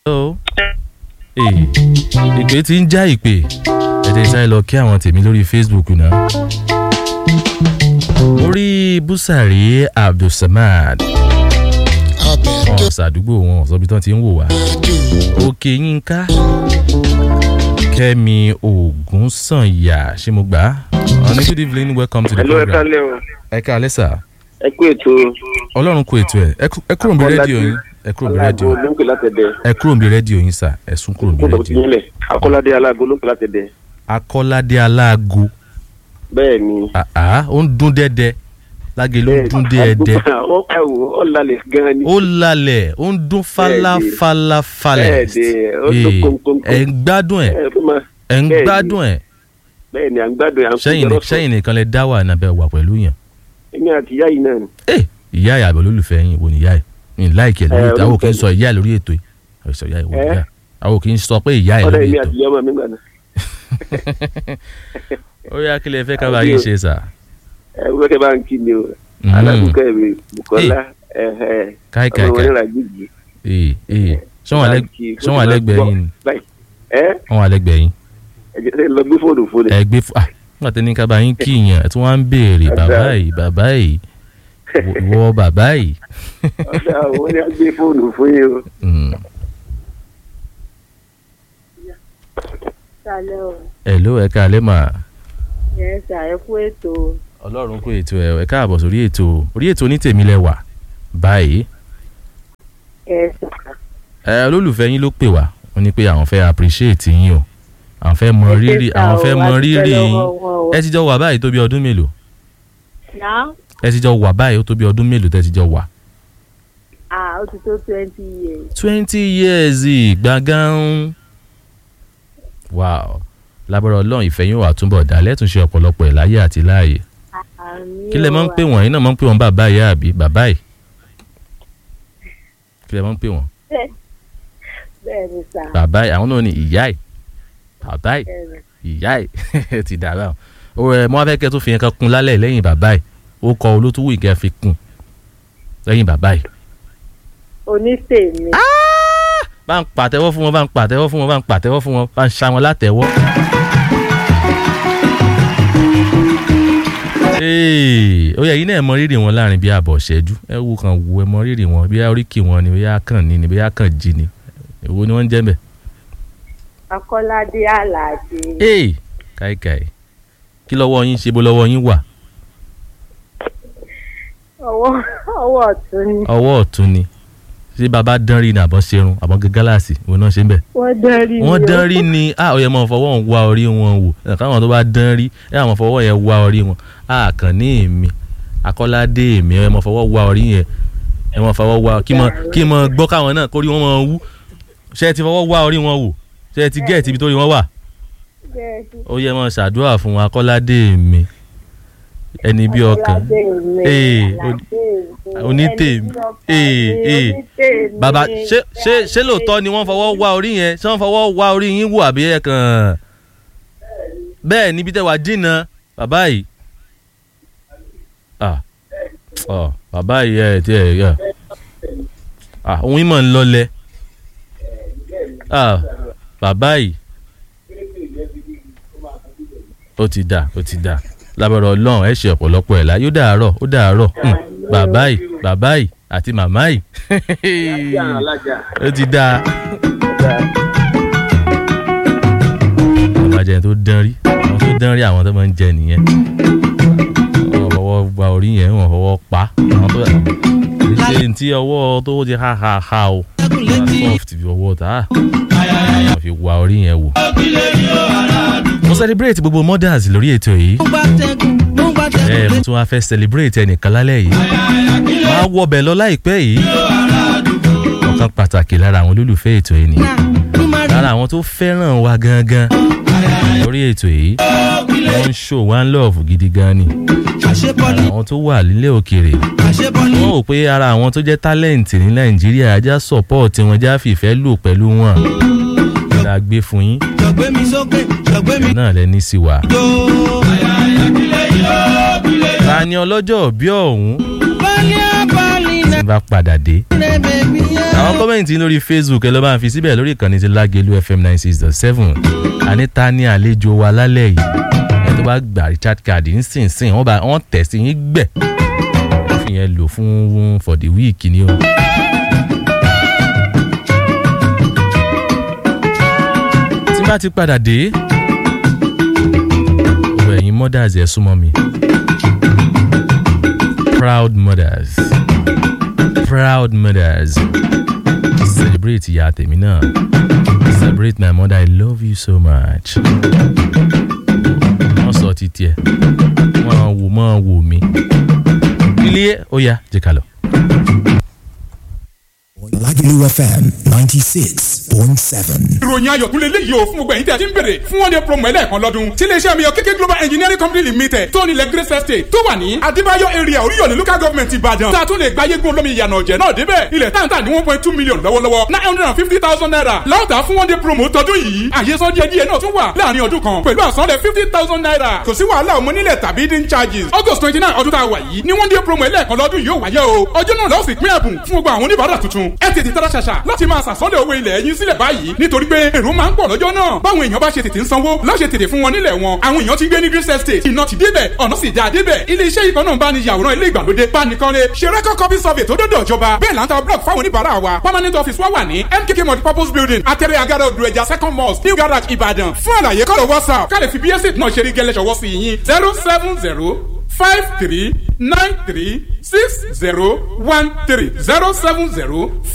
hello. ee ìpè tí ń já ìpè ẹ̀jẹ̀ sáré lọ kí àwọn tèmi lórí facebook náà. mo rí búsàrí abdulsamad wọn ṣàdúgbò wọn sọbi tán ti ń wò wá. òkè yínká kẹ́mi ògúnsànyà ṣé mo gbà á. ọ̀nà good evening welcome to the Hello, ẹ program. kálẹ̀ o. ẹ ká alẹ́ sà ẹ kú ètò ọlọ́run kó ètò ẹ̀ ẹ kú- ẹ kúrò níbi rédíò yín ẹ kúrò níbi rédíò aláàgó ló ń pè látẹ̀dẹ̀. ẹ kúrò níbi rédíò yín sà ẹ sún kúrò níbi kó tọ̀tù rédíò. nílẹ̀ akọ́ládé aláàgó ló ń pè látẹ̀dẹ̀. akọ́ládé aláago bẹ́ẹ̀ ni. àá ó ń dún dẹ́dẹ́ lágé ló ń dún dẹ́ẹ̀dẹ́ ó ká wò ó lálẹ́ gan-an ni. ó lalẹ̀ ó ń dún falafalafalẹ̀ Bẹ́ẹ̀ni, ó dún kónkónkón. ẹ̀ ń gbádùn ẹ̀ ẹ fún ma ẹ̀ ń bẹ́ẹ̀ni. gbádùn ẹ̀ bẹ́ẹ̀ ni à ń gbádùn ẹ̀ à ń sẹ́yìn kó jọrọ sẹ́yìn nìkan lẹ dá wà nàbẹ̀ wà pẹ̀lú yàn èmi àti ìyá yìí náà ni. ẹ ìyá ẹ̀ àbẹ̀ olólùfẹ́ yín wò ní ìyá ẹ̀ ní láìkì ẹ̀ lórí Ẹ, ètò àwọn kì í olólùfẹ́ sọ ìyá ẹ̀ lórí ètò yìí àwọn sọ ìyá ẹ̀ wò ní Ẹ. ìyá ẹ̀ àwọn kì í sọ pé ìyá ẹ̀ ọ̀dọ̀ lórí èmi ètò àti ìyá ọmọ mi gbà náà. ó yá kí lẹ fẹ́ ká bá yín ṣe sà ẹ wọ́n kẹ́ bá ń kí ni o. Mhm. alágùnkẹ́ mi bukola ẹ̀hẹ́ káì káì ọmọ káì wọn nílà gbígbì. ee ee sọ́wọ́n alẹ́ sọ́wọ́n alẹ́gbẹ̀ẹ́ yín ni báyìí ẹ wọ́n alẹ́gbẹ̀ẹ́ yín ẹ jẹ́ lọ gbé fóònù fóònù. ẹ gbé fún ah nígbà tí ní ká bá yín kí yàn ẹ tí wọ́n á ń béèrè bàbá yìí bàbá yìí wọ bàbá yìí. ọ̀dà àwọn ni a gbé fóònù fún yín o. Mm. Sálẹ̀ o, hello ẹ káalẹ́ mà yẹn ṣà ẹ kú ètò ọlọ́run kó ètò ẹ ẹ káàbọ̀ sórí ètò orí ètò ní tèmi lẹ wà báyìí ẹ ṣà. ẹ olólùfẹ́ yín ló pè wá wọ́n ní pé àwọn fẹ́ appreciate yín o àwọn fẹ́ mọ rírì àwọn fẹ́ mọ rírì yín ẹ ti jọ wà báyìí tó bí ọdún mélòó Ná ẹ ti jọ wà báyìí ó tó bí ọdún mélòó tẹ́ ti jọ wà. à ó ti tó twenty years. twenty years gbàgán wow lábọ̀rọ̀ ọlọ́run ìfẹ́ yín wà túnbọ̀ dá lẹ́tùnṣe ọ̀pọ̀lọpọ̀ ẹ̀ láyé àti láàyè Àmì kí lẹ máa ń pè wọ́n yín náà máa ń pè wọ́n bàbá ìyá àbí bàbá ì kí lẹ máa ń pè wọ́n Bẹ́ẹ̀ ni sà. bàbá ì àwọn náà ní ìyá ì bàbá ì bẹ́ẹ̀ ni. ìyá ì ti dàrá o ẹ mọ afẹ́ kẹ́ tó fi yẹn kan kun lálẹ́ lẹ́yìn bàbá ì ó kọ olótúwò ìkẹ́ fi kun lẹ́yìn bàbá ì Onítèmi. bá ń pàtẹ́wọ́ fún wọn bá ń pàtẹ́wọ́ fún wọn bá ń pàtẹ́wọ́ fún wọn bá ń ṣá wọn látẹ́wọ́. Ee, ó yẹ yín náà mọ rírì wọn láàrin bí àbọ̀ ṣẹ́jú ẹ wo kan wo ẹ mọ rírì wọn bí oríkì wọn ni bí kàn ní ni bí kàn jí ni èwo ni wọ́n ń jẹ́ bẹ̀. Akọ́ládé Àlàdé. ee káìkáì kí lọ́wọ́ yín ṣe bó lọ́wọ́ yín wà Ọwọ́ ọwọ́ ọ̀tún ni. ọwọ́ ọ̀tún ni ṣé bàbá dán rí ni àbọ̀ ṣerun àbọ̀ gẹ́gálàsì ìwọ náà ṣe ń bẹ̀. Wọ́n dán rí mi. wọ́n o. dán rí ni a ò yẹ mọ fọwọ́ ń wá orí wọn wò ẹ̀ káwọn tó bá dán rí ẹ̀ àwọn fọwọ́ yẹn wá orí wọn a kàn ní èmi akọ́ládé èmi ẹ̀ mọ fọwọ́ wá orí yẹn ẹ̀ mọ fọwọ́ wá kí mọ kí mọ gbọ́ káwọn náà kórí wọn mọ wú ṣé ẹ ti fọwọ́ wá orí wọn wò ṣé ẹ ti gẹ́ẹ̀tì ibi tó rí wọn wà Bẹ́ẹ̀ ni. ó yẹ mọ ṣàdúrà fún akọ́ládé èmi ẹni bí ọkàn Akọ́ládé mi, Ee, Àlàdé mi, onítèmi. ẹni tí ọkàn Ee, mi, ee. onítèmi. bàbá ṣé ṣé ṣé lóòótọ́ ni wọ́n fọwọ́ wá orí yẹn ṣé wọ́n fọwọ́ wá orí yín wò àbí ẹ̀ kàn bẹ́ẹ̀ níbi tẹ́ wàá dínà bàbá yìí ah ọ bàbá yìí ẹ̀ tí ẹ̀ yẹ ah òun yìí mọ̀ ń lọlẹ̀ ah bàbá yìí ó ti dà ó ti dà lábẹ́rẹ́ ọlọ́run ẹ̀ ṣe ọ̀pọ̀lọpọ̀ ẹ̀ la yóò dàárọ̀ ó dàárọ̀ hmm, bàbá yìí bàbá yìí àti màmá yìí alájà. ó ti dáa. àbájá tó dán rí àwọn tó dán rí àwọn tó máa ń jẹ nìyẹn wọn fọwọ́ gba orí yẹn wọn fọwọ́ pa àwọn tó ṣe ti ọwọ́ tó ti ha ha ha o soft fi ọwọ́ ta wọn fi wa orí yẹn wò. mo celebrate gbogbo mothers lórí ètò yìí ẹ mo tún wá fẹ́ celebrate ẹnìkan lálẹ́ yìí máa wọbẹ̀ lọ láìpẹ́ yìí ọ̀kan pàtàkì lára àwọn olólùfẹ́ ètò yìí nìyẹn lára àwọn tó fẹ́ràn wa gangan lórí ètò yìí wọ́n ń show one love gidi gan ni àwọn tó wà nílé òkèèrè wọ́n wò pé ara àwọn tó jẹ́ talent ní nàìjíríà ajá support wọn já fìfẹ́ lò pẹ̀lú wọn la gbé fún yín náà lẹ ní sí wa. ta ni ọlọ́jọ́ bí ọ̀hún tí n bá padà dé àwọn kan kọ́mẹ̀ntì lórí facebook ẹ lọ́ bá ń fi síbẹ̀ lórí ìkànnì ti lágẹ̀lú fm nine six dot seven anita ní àlejò wa lálẹ́ yìí ẹ tó bá gba richard card nísinsìnyí wọ́n bá wọ́n tẹ̀ sí yín gbẹ̀ wọ́n fi yẹn lò fún for the week ni o. tí bá ti padà dé ọ̀rọ̀ ẹ̀yin mothers ẹ̀ súnmọ́ mi proud mothers proud mothers celebrate ìyá tèmi náà celebrate my mother i love you so much wọ́n sọ ti tiẹ̀ wọ́n wò mọ́ wò mí ilé ó yá jẹ́ ká lọ. Lagelu FM 96.7. ìròyìn ayọ̀ tún lè léyìí o fún gbogbo ẹ̀yin tí a ti ń bèrè fún one day promo ẹlẹ́ẹ̀kan lọ́dún tí iléeṣẹ́ mi yọ kéké global engineering company limited tó nílẹ̀ grace estate tó wà ní adébáyọ̀ area oríyọ̀lẹ̀ local government ìbàdàn tá a tún lè gba ayégun olómi ìyànà ọ̀jẹ̀ náà débẹ̀ ilẹ̀ táǹtà ní one point two million lọ́wọ́lọ́wọ́ nine hundred and fifty thousand naira láwùtà fún one day promo tọdún yìí àyesọ díẹ̀ díẹ̀ náà tún wà láàrin ọdún kan pẹ̀lú àsanlẹ̀ fifty thousand naira kò sí wàhálà ọmọ nílẹ̀ tàbí dín charges august twenty nine ọdún tá a wà yìí ní one day promo ẹlẹ́ẹ̀kan lọ́dún yóò wáyé o ọjọ́ náà lọ́sìn pín ẹ̀bùn fún gbogbo àwọn oníbàárà tuntun ẹ tètè tara ṣàṣà láti máa sàsọ́lẹ̀ owó ilẹ̀ yín sílẹ̀ báyìí nítorí pé èrò máa ń pọ̀ lọ́jọ́ náà báwọn èèyàn bá ṣe tètè ń sanwó láṣẹ tètè fún wọn nílẹ̀ wọn àwọn èèyàn ti gbé ní Greece estate iná ti débẹ̀ ọ̀nà sì dáa débẹ̀ ilé iṣẹ́ ìkan náà bá ní yàwòrán ilé ìgbàlódé bánikanlé ṣe record copy survey tó dọ́dọ̀ ìjọba bẹ́ẹ̀ là ń ta block fáwọn oníbàárà wa permanent office wa wà ní MKK multipurpose building atẹ́rẹ́ agada odò ẹja second mosque new garage Ìbàdàn fún àlàyé kọ́lọ̀ WhatsApp ká lè fi bí estate náà ṣe rí gẹ́lẹ́ ṣọwọ́ sí yín zero seven zero five three nine three six zero one three zero seven zero